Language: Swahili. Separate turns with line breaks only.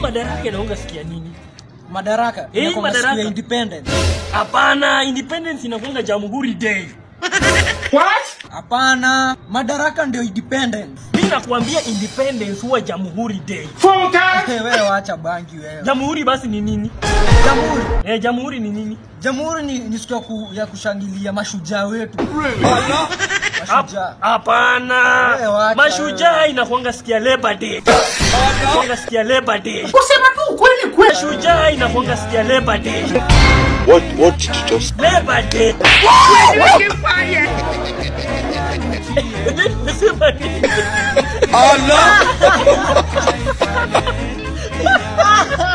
madaraka inaonga sikia nini?
Madaraka.
Eh,
inakuanga siku
madaraka.
ya independence.
Hapana, independence inakuanga Jamhuri Day.
Hapana, madaraka ndio independence.
Mimi nakuambia independence huwa Jamhuri Day.
Eh, wewe wacha bangi wewe.
Jamhuri basi ni nini?
Jamhuri.
Eh, jamhuri ni nini?
Jamhuri ni, ni siku ya, ku, ya kushangilia mashujaa wetu.
Hap-
Mashujaa.
Hapana.
Wewe wacha
Mashujaa inakuanga sikia Labor Day. Inakuanga sikia Labor Day. Kusema tu kweli kweli. Mashujaa inakuanga sikia Labor Day.
What what did you just
Labor Day. Nimesema nini?
Allah